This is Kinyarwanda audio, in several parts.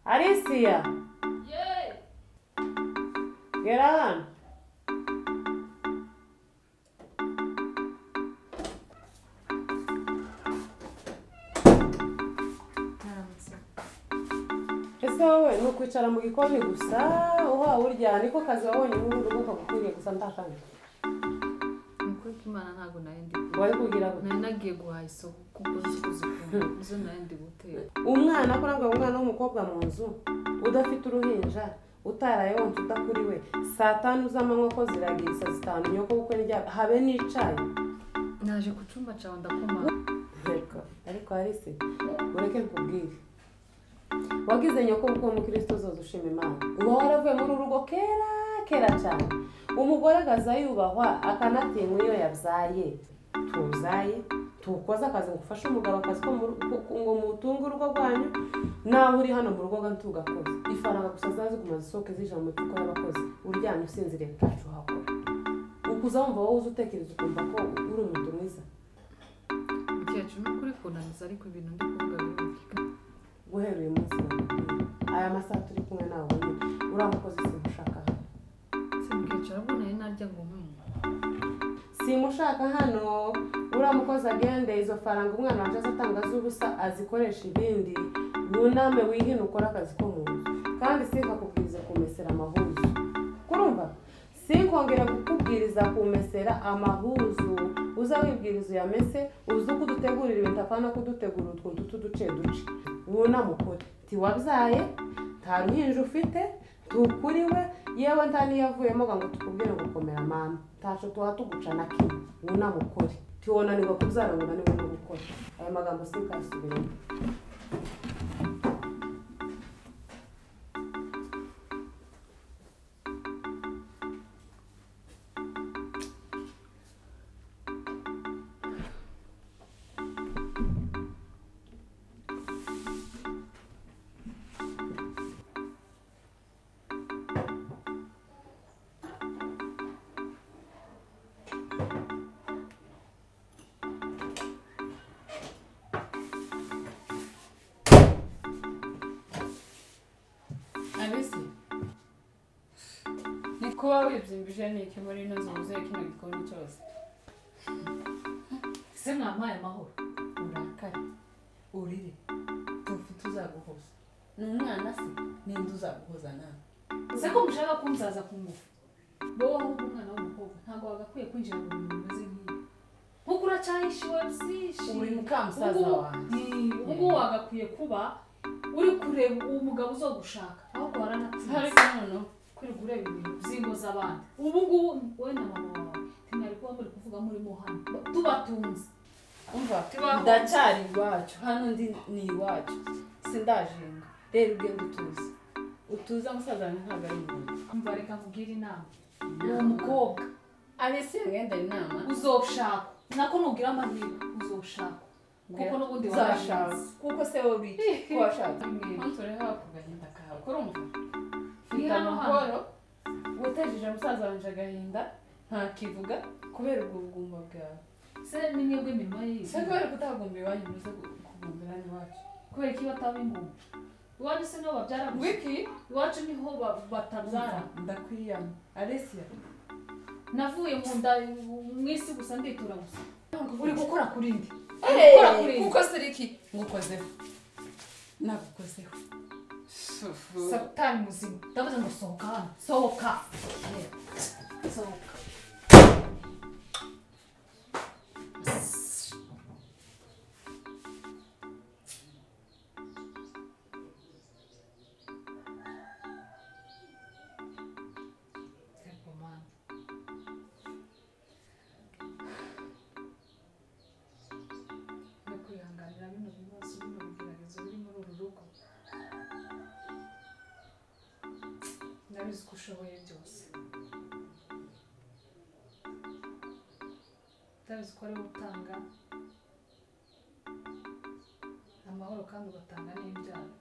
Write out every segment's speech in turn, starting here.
Alicia, Yay! get on. ese wowe ni ukwicara mu gikoni gusa uha urya niko kazi wabonye ubundi ubu kagukwiriye gusa ntakandi Nukuri k'Imana ntabwo nari ndi wari kugira ngo nari nagiye guhaha isoko kuko nzi ko zikunda nizo nari ndi gutera umwana ko nabwo umwana w'umukobwa mu nzu udafite uruhinja utaraye wonsa udakuriwe saa tanu z'amanywa ko ziragira saa zitanu nyoko kuko nirya habe n'icayi naje ku cyumba cyawe ndakoma Reka, ariko arise ureke nkubwire wagize nyoko kuko umukristo uzoza ushima imana uba waravuye muri uru rugo kera kera cyane umugore agaza yubahwa akanatinywa iyo yabyaye tuzaye tukoze akazi ngo ufashe umugabo akazi ko mu ru- ko- ko- ngo mutunge urugo rwanyu nawe uri hano mu rugo ngo ntugakoze ifaranga gusa zaziguma zisohoke zija mu mifuko y'abakozi uryamye usinziriye ntacyo uhakora ukuza wumva wowe uzi utekereza ukumva ko uri umuntu mwiza mukecuru nukuri kunaniza ariko ibintu ndi kuvuga birumvikana guhereye umunsi wa mbere. aya masaha turi kumwe nawe nyine uriya mukozi simushaka hano se mukecuru ahubwo nari narya ngo mwumva simushaka hano uriya mukozi agende izo faranga umwana waje azatanga z'ubusa azikoresha ibindi wuname wihine ukore akazi ko mu nzu kandi sinkakubwiriza kumesera amahuzu kurumva sinkongera kukubwiriza kumesera amahuzu uza wibwiriza uyamese uzi uko udutegurira ibintu apana kudutegura utwuntu tuduce duce wuname ukore tiwabyaye nta ruhinja ufite tukuriwe yewe nta niyavuyemo ngo tukubwire ngo komera mama ntacyo tuba tuguca na kimwe wuname ukore tiwonanirwa kubyara ngo unanirwe no gukora aya magambo sinkasubiremo abese ni kuba wibyimbije niki muri ino nzu wuzuye kino gikoni cyose se mwampaye amahoro urakare urire ufite uzaguhoza ni umwana se ninde uzaguhoza nawe ese ko mushaka kumsaza ku ngufu wowe ahubwo umwana w'umukobwa ntabwo wagakwiye kwinjira mu bintu bimeze nk'ibi nk'uko uracyahisha iwa byinshi uri mukamusaza Ubungubu- wanjye Ni, ubungubu wagakwiye kuba uri kureba uwo mugabo uzogushaka ahubwo waranatsinze ariko noneho kwirirwa ureba ibintu by'ingo z'abandi ubu ngubu wowe na mama wawe ntimwari kuba muri kuvuga murimo hano tubatunze umva Tubaho. ndacyari iwacu hano ndi ni iwacu sindajenga rero ugenda utuze utuze amusaza wawe ntabwo ari umuntu mva reka nkubwire inama uwo mukobwa arese mwenda inama uzoshaka nako nugira amahirwe uzoshaka kuko n'ubundi uzashaka waranatsinze. kuko se wowe ubiki ko washaka Mwembi. ntutore hafi agahinda kawe kurumva Ni fite hano hano. amahoro wutejije musaza wanje agahinda ntakivuga kubera ubwo bugumba bwawe se ni mwebwe imirimo yiwe se kubera kutagumba iwanyu muze kugumbira n'iwacu kubera ko iyo bataba ingoma iwanyu se niho babyara gusa wiki iwacu niho ba- batabyara ndakwiyama alesiya navuye mu nda mu isi gusa nditura gusa uri gukora kuri ndi gukora kuri iyi. kuko seriki ngukozeho nagukozeho satani muzima ndavuze ngo sohoka hano sohoka sohoka Egomani. no kwihanganira bino bibazo bino bigeragezo biri muri uru rugo ndabizi ko ushoboye byose imigambi zikorewe utanga amahoro kandi ugatanga n'ibyaha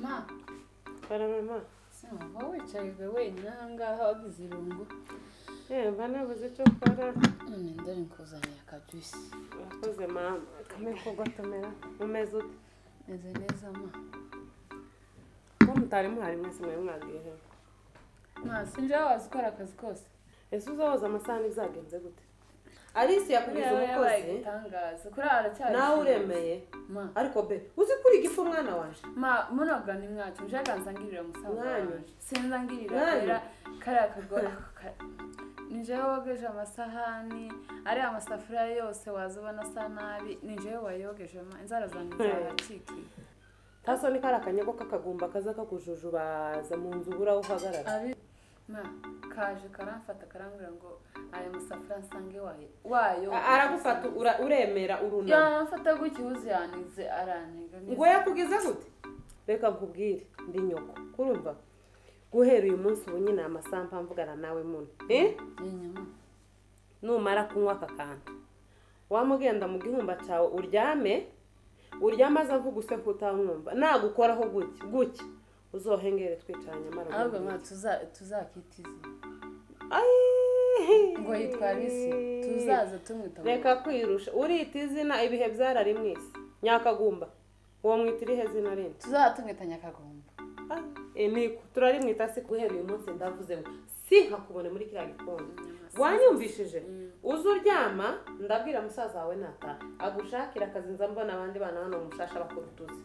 ma baramama simba wicaye wenyine ahangaha wagize irungu yewe mba nabuze icyo ukora none ndore nkuzaniye akajusi urakoze mama kame kugotomera umeze ute meze neza ma ko mutari muhari mwese mwari mwabwiyeho ma sinjya wazi ukora akazi kose ese uzahoza amasahani bizagenze gute alice yakugeze Uriya we yabaye umukozi igitangaza kuri aha aracyari nawe umukozi. uremeye ma ariko be uzi kuri igifu umwana waje ma munoga ni mwacu njaga nzangirira musaza Mwanyu. wanjye sinza ngirira Mwanyu. rera kariya kagore ninjewe wogeje amasahani ariya amasafuriya yose waza ubona asa nabi ninjewe wayogejemo inzara zanjye zahakikiye taso ni kari akanyago k'akagumba kaza kakujujubaza mu nzu ubura aho uhagarara Ari- ma kaje karamfata karambwira ngo aya masafuriya nsange wayo wayo A- aragufata ura- uremera urunama yamfata gutya uzi yanize araniga ngo yakugize gute reka nkubwire ndi nyoko kurumva guhera uyu munsi ubu nyine aya masambu mvugana nawe muno eh? inyuma numara kunywa aka kantu wamugenda mu gihumba cyawe uryame uryame aza mvuguse kutamwumva nagukoraho gutya gutya uzohengere twicaranye amara ahubwo ma tuza- tuzakita izina ngo yitwa Alice tuzaza tumwita reka kwirusha urita izina ibihe byararimwise nyakagumba uwo mwita irihe zina rindi tuzaza tumwita nyakagumba ni turarimwita se guhera uyu munsi ndavuze ngo si nkakubone muri kiriya gikoni wanyumvishije uze uryama ndabwira musaza wawe nataha agushakira akazi nza mbona abandi bana hano mu mushasha bakora utuzi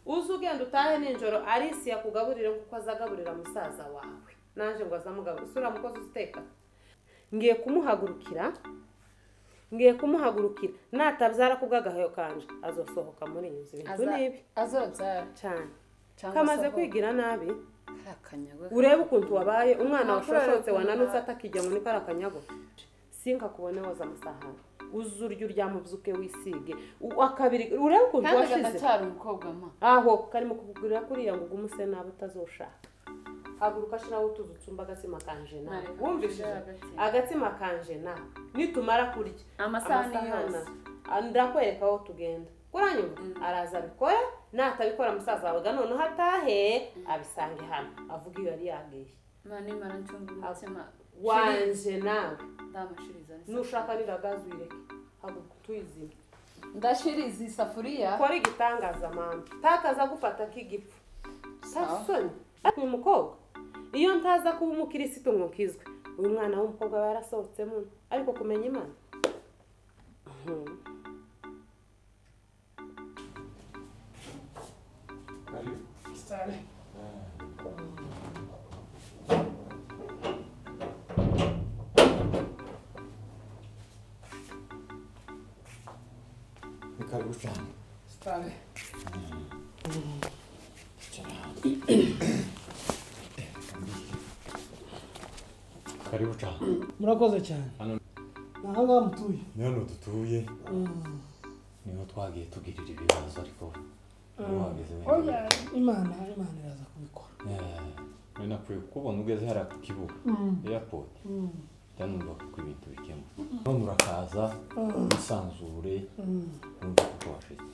uze ugenda utahe nijoro arisi yakugaburire kuko azagaburira musaza wawe naje ngo azamugaburire sura mukozi uteka ngiye kumuhagurukira ngiye kumuhagurukira natabyara kubw'agahayo kanje azosohoka muri iyi nzu ibintu Aza- nibi azobyara cyane cyangwa kamaze asohoka. kwigira nabi Kariya kanyago urebe ukuntu wabaye umwana Nta washoshotse kurara wananutse kumara. atakijya muri kariya kanyago sinka kubone woza amasahani uze urye uryame ubyuke wisige U- akabiri urebe ukuntu kandi washize agacyari umukobwa ma aho karimo kukugurira kuriya ngo ugume use nabi utazoshaka haguruka shiraho utuzu utsumba agatsima kanje nawe Nareka wumvishije kugira agatsima. agatsima kanje nawe nitumara kurya amasahani amasahani yose ah, ndakwereka aho tugenda kuranyuma araza abikora natabikora musaza wawe noneho atahe abisange hano avuga iyo yari yagiye ma nimara ncunga umutima wanje nawe ndamashiriza nushaka rira gaze uyireke haguruka tuyizime ndashiriza isafuriya kora igitangaza mama takaza gufata k'igipfu Sawa. sasoni ariko uyu mukobwa iyo ntaza kuba umukirisitu ngo nkizwe uyu mwana w'umukobwa aba yarasohotsemo ariko kumenya imana Mhm. Karibu. Ni karibu sana. Karibu cyane. murakoze cyane Hano- ni aha ngaha mutuye Ni hano dutuye niho twagiye tugirira ibibazo ariko niho wageze wenyine. imana imana iraza kubikora Eh, we nakwiye kukubona ugeze hariya ku kibuga airport byanumva kuko ibintu bikemura none urakaza wisanzure wumva kuko wafite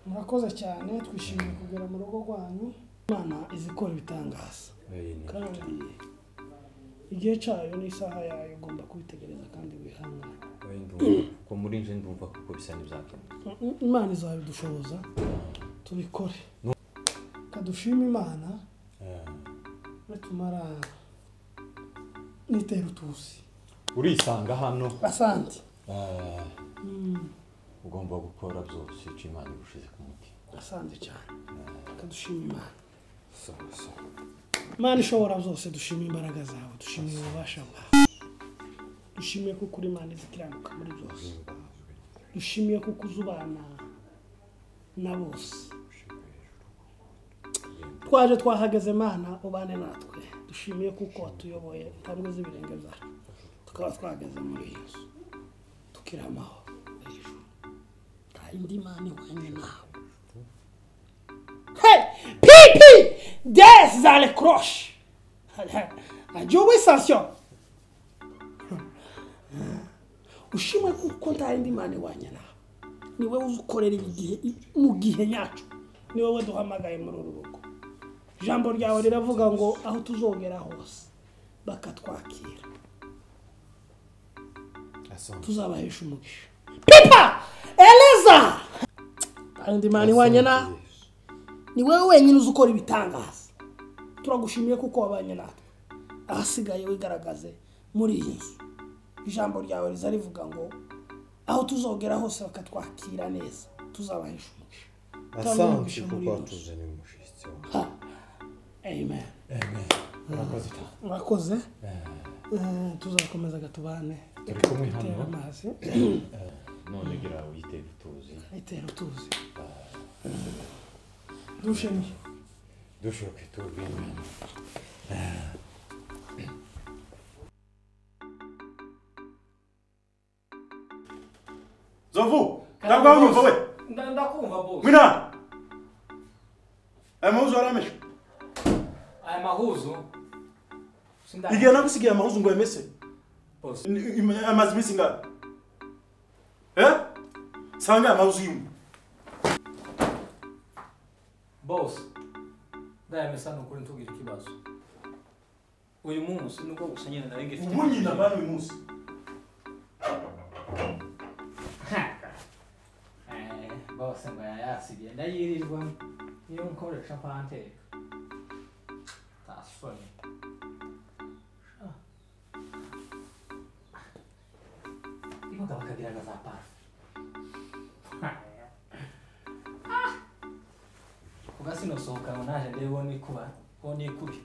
murakoze cyane twishimiye kugera mu rugo rwanyu imana izi ikora ibitangaza Eh, ni kandi byo. igihe cyayo n'isaha yayo ugomba kubitegereza kandi wihangane We ndumva kuko muri nje ndumva kuko bisa n'ibyakemuka Mm, imana izabidushoboza tubikore reka dushime imana nitumara nitera utuzi urisanga hano asante eh, Mm, ugomba gukora byose uca imana igushize ku mutima asante cyane reka dushime imana sawa sawa imana ishobora byose dushime imbaraga zawe dushimiye ububasha bwawe dushimiye kuko uri imana izikiranuka muri byose dushimiye kuko uzubana na bose twaje twahageze mana ubane natwe dushimiye kuko watuyoboye intambwe z'ibirenge zacu tukaba twahageze muri iyo nzu tukiramaho hejuru nta yindi mana ihwanye nawe Hey, pipi des dans les croches. Adieu, oui, sanction. ushimwe kuko nta yindi mana ihwanye nawe ni wowe ukorera igihe mu gihe nyacu ni wowe duhamagaye muri uru rugo ijambo ryawe riravuga ngo aho tuzogera hose bakatwakira tuzabahesha umugisha pipa eleza nta yindi mana ihwanye nawe ni wowe wenyine uzi ukora ibitangaza turagushimiye kuko wabanye natwe ahasigaye wigaragaze muri iyi nzu ijambo ryawe riza rivuga ngo aho tuzogera hose bakatwakira neza tuzabahesha umugisha Tuzabahesha Asante kuko muri iyi nzu. watuzaniye umushyitsi wawe. Ha. amen murakoze cyane murakoze Eh, tuzakomeza gatubane turi kumwe itera hano amazi none gira witere utuzi itera utuzi dushimiye dushoke tubwine Zovu, ntabwo waba unyumva we. ndakumva bose Mwina. Aya mahuzu yarameshe. aya mahuzo Igihe nagusigaye amahuzu ngo yamese. Boss. Ni- im- Amaze iminsi ingahe? Eh? Sanga aya mahuzu yimwe. bose ndayamesa ni ukuri ntubwire ikibazo uyu munsi nubwo gusa nyine nari ngifite Umunyina bana uyu munsi. Eh, bose ngo yayasigiye ndayirirwa niyo nkoresha mpanteka tasoni ibuga bakagira za parufe kuba sinosohoka ngo naje ndebe wo nikuba wo nikubi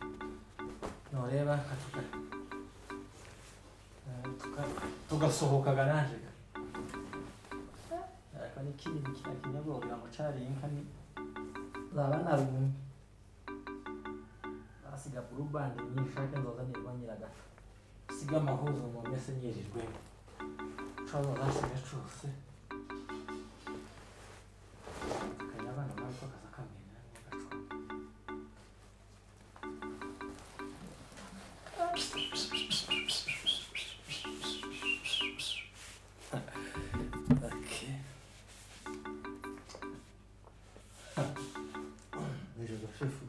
noreba nkatuka eh, tuka- tugasohokaga naje ka ariko n'ikindi kiriya kinyobwa kugira ngo cariye inka ni zaba narumye basiga burubandi nyinshake nzoza nirwa nyiragata siga amahuzo ngo mese nyirirwemo cozo zasiga cose kanya abana bariko kaza kamenya bagacunga. Okay. Nijoro shefu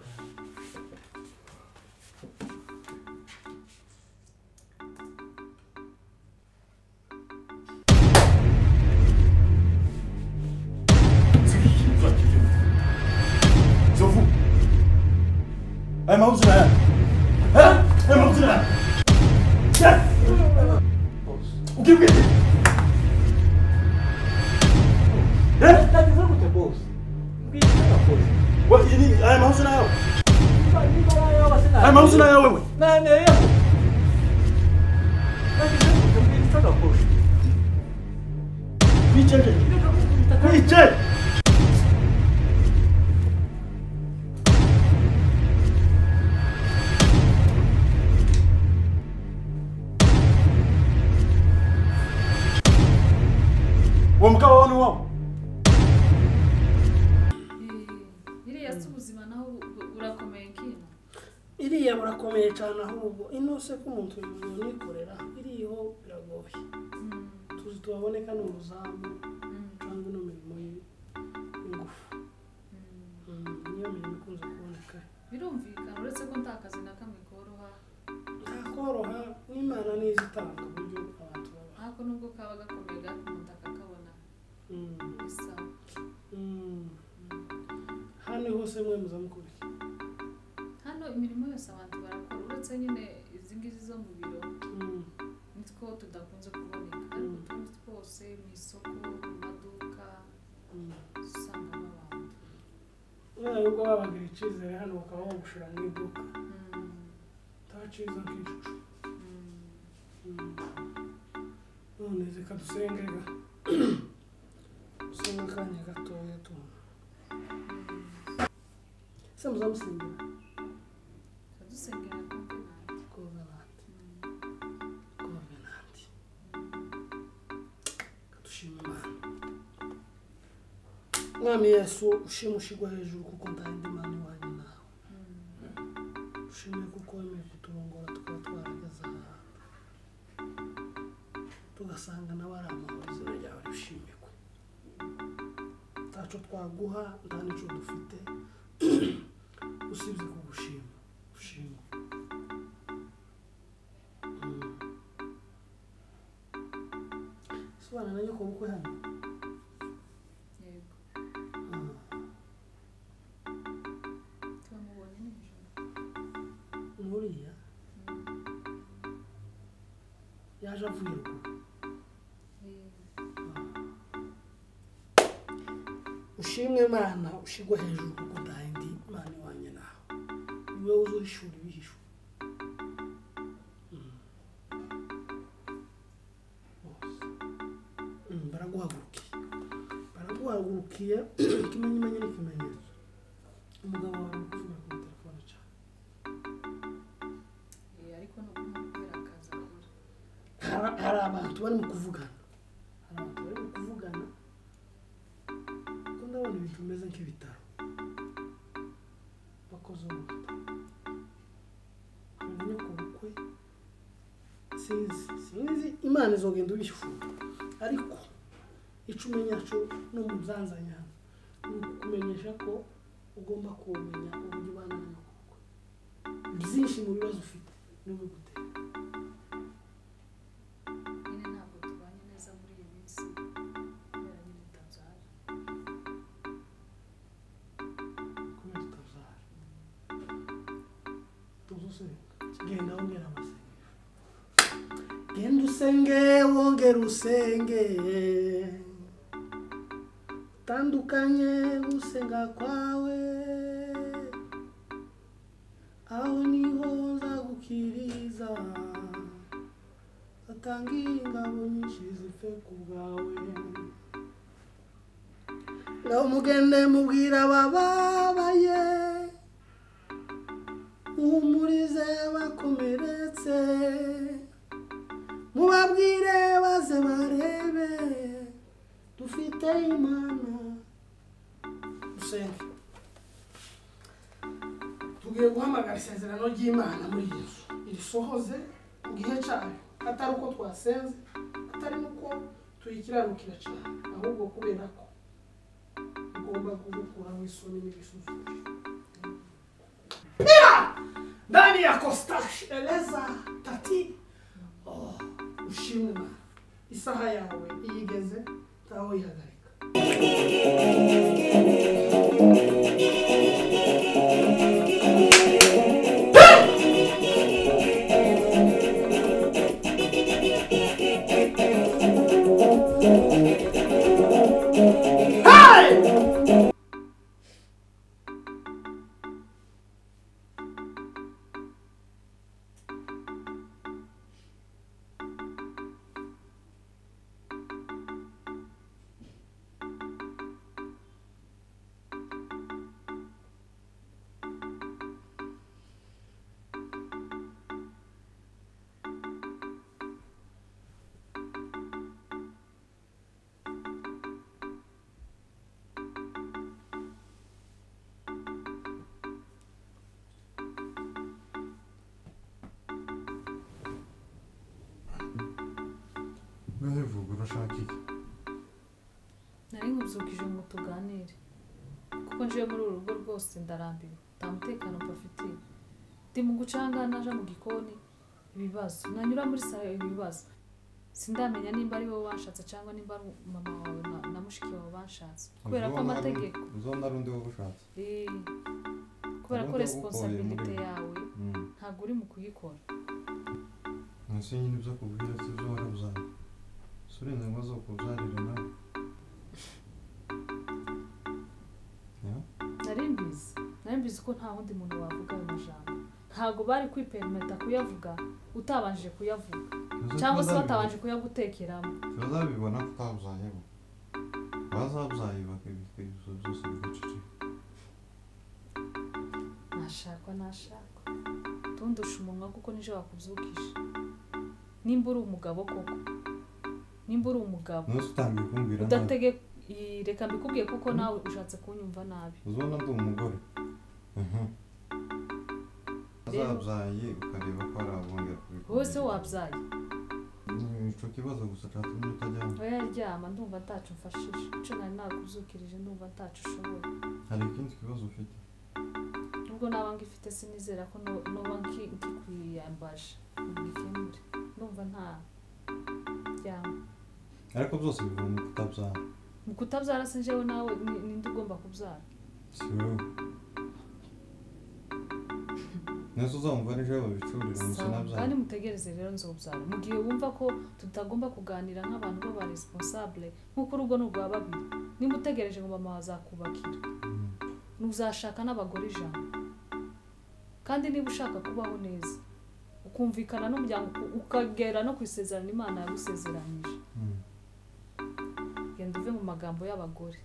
Zovu. Aya mahuzu na yaya. Eh? Aya mahuzu na yaya. Eh? bose Ukibwira. Eh? ndagize gute bose mbwira bose Wa- ini- Aya mahuzu na yawe. niba nayo base Aya mahuzu na yawe we. Naneho. Nagize gute mbwira bose Bicaye. Bicaye. Uwo mugabo wawe ni uwawe. iriya si ubuzima naho bu- bu- burakomeye nkino iriya burakomeye cyane ahubwo inose ko umuntu yikorera iriho biragoye tuzi tubaboneka ni umuzamu cyangwa ino mirimo y- y'ingufu Mm, niyo mirimo ikunze kuboneka birumvikana uretse ko nta kazi na kamwe koroha nta koroha n'imana nizo itanga uburyo abantu babaho ariko nubwo kaba gakomeye gakunda kakabona Mm, bisa mm. hano hose mwe muzamukurikiye hano imirimo yose abantu barakora uretse nyine izi ngizi zo mu biro Mm, nitwo tudakunze kuboneka ariko utundi twose mu isoko mu maduka mm. usangamo abantu nawe ubwo babagira icyizere hano bakaba bagushira mu iduka Mm, utaciza nk'icucu mm. none reka dusengera dusenge akanya gatoya tubona se muzamusengera tradusengera Covenant. Covenant. Dushima Imana. Mwami Yesu ushima ushigwa hejuru kuko ndarinda Imana iwanyu nawe. Ushime kuko wemeye kuturongora tukaba twarageze aha. Tugasanga nawe ari amahoro izina ryawe rishimirwe. Ntaco twaguha nta n'ico dufite usibye kugushima. Ushimwe. Sobanura na nyoko bukwe hano. yego twamubonye nijoro Nkuriya. Yaje avuye ruguru. yego Ushimwe Imana ushigwa hejuru kuko ndahindi Imana iwanye nawe. Ni wowe uzohishura ibihishwe. Mm. Bose. Mm, Baraguhagurukiye. Baraguhagurukiye ikimenyimenya n'ikimenyetso. Umugabo wawe ari kuvuga kuri telefone cyane. Eh, ariko ni ukumubwira akaza akora Hari- hari abantu bari mu kuvugana hari abantu bari mu kuvugana kuko ndabona ibintu bimeze nk'ibitaro bakoze umuganda menya ku bukwe sinzi sinzi imana izogenda ubishyura ariko icyo umenya cyo no mu byanzanya ni ukukumenyesha ko ugomba kumenya uburyo ubana n'abakobwa byinshi mu bibazo ufite n'ubigutera nyine ntabwo tubanye neza muri iyi minsi kubera nyine utabyara kubera utabyara tuzi usenga genda wongera amasengesho genda usenge wongera usenge utandukanye gusenga kwawe aho niho nzagukiriza atanga ingabo nyinshi zipfe ku bwawe ngo mugende mubwira abababaye muhumurize bakomeretse mubabwire baze barebe dufite imana dusenge tugiye guhamagara isezerano ry'imana muri yesu irisohoze mu gihe cyayo atari uko twasenze atari uko tuyikiranukira cyane ahubwo kubera ko ugomba kugukuraho isoni n'ibisuzumisho mira ndani ya kostashi eleza tati Oh, ushimwe Imana. isaha yawe iyigeze ntaho yihagarika ngaho ivuga urashaka iki nari nkuzukije ngo tuganire kuko njiye muri uru rugo rwose ndarambiwe nta mutekano mbafitiye ndi mu gucanga naje mu gikoni ibibazo nanyura muri salo ibibazo sindamenya nimba ari wowe banshatse cyangwa nimba ari mama wawe na, na mushiki wawe banshatse kubera ko amategeko uzona ari undi wowe ushatse eh, kubera ko Ubundi responsabilite ubukoye muri- yawe ntabwo uri mu kuyikora munsi nyine ibyo akubwira si ibyo warabuzaga si uburenganzira zo kubyarira nawe Yeah? nari mbizi nari mbizi ko nta wundi muntu wavuga ayo majambo ntabwo bari kwiperimeta kuyavuga utabanje kuyavuga Tuzi ko cyangwa se bazabibona. batabanje kuyagutekeramo bazabibona ko utabyayeho bazabyaye bakabikora ibyo byose bigaceceka nashakwa nashakwa tundusha umunwa kuko nije wakubyukije nimba uri umugabo koko nimba uri umugabo ntuzi utangiye kumbwira nabi udatege Ii, reka mbikubwiye kuko nawe ushatse kunyumva nabi uzi ubona ndi umugore Mhm. Rero- azabyaye ukareba ko hari abongera kubikora wowe se wabyaye ni ico kibazo gusa cyatumye utajyamo oya ryama ndumva ntacu mfashije icyo nari nakubyukirije ndumva ntacu ushoboye hari ikindi kibazo ufite nubwo naba ngifite sinizera ko no- noba nki- nkikwiyambaje ngikemure ndumva nta ryama ariko byose biva mu kutabyara mu kutabyara se njyewe nawe ni- ninde ugomba kubyara si wowe neza uzamva nijoro babicurira mu Sawa, kandi sinabyara mutegereze rero nzobyara mu gihe wumva ko tutagomba kuganira nk'abantu b'aba responsable nk'uko urugo ni urwa babiri niba utegereje ngo mama bazakubakira ntuzashaka n'abagore ijana kandi niba ushaka kubaho neza ukumvikana n'umuryango uku- ukagera no ku isezerano imana yagusezeranyije Mm. genda uve mu magambo y'abagore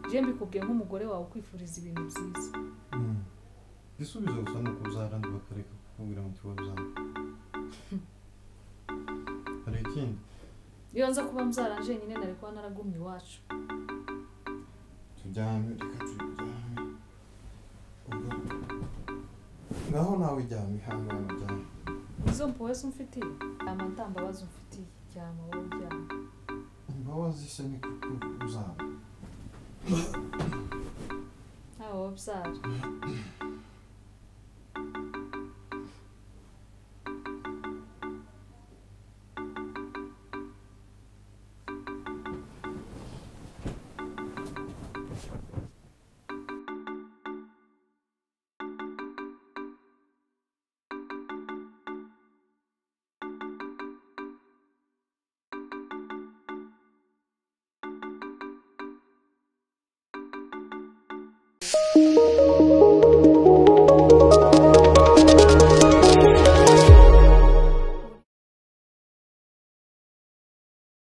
je mbikubwiye nk'umugore wawe ukwifuriza ibintu byiza Mm. igisubizo gusa ni ukubyara ndi bakareka kukubwira ngo tiwabyara hari ikindi iyo nza kuba mbyara njyenyine nari kuba naragumye iwacu turyame reka turyame ubwo naho nawe ujyame hangana ujyame izo mpuwe se umfitiye amata mbabazi umfitiye ryama wowe uryama imbabazi se ni kuko uzaba nawe wabyara